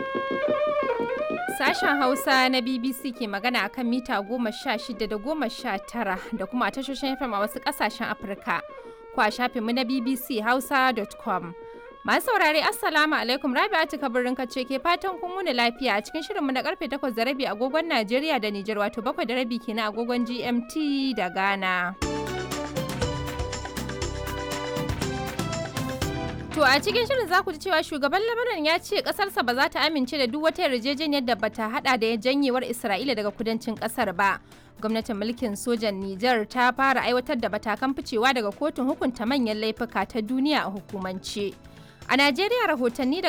Sashen Hausa na BBC ke magana akan mita goma sha shida da goma sha tara da kuma a tashoshin FM a wasu ƙasashen Afirka. Ko a shafinmu na BBC Hausa.com. Masu saurare Assalamu alaikum Rabi'atu kabirin kace ke fatan kun wuni lafiya a cikin shirinmu na karfe 8 da rabi agogon Najeriya da Nijar wato 7 da rabi kenan agogon GMT da Ghana. To a cikin shirin za ku ji cewa shugaban Lebanon ya ce kasarsa ba za ta amince da duk wata yarjejeniyar da bata hada da janyewar Isra'ila daga kudancin kasar ba. Gwamnatin mulkin sojan Nijar ta fara aiwatar da batakan ficewa daga kotun hukunta manyan laifuka ta duniya a hukumance. A Najeriya rahotanni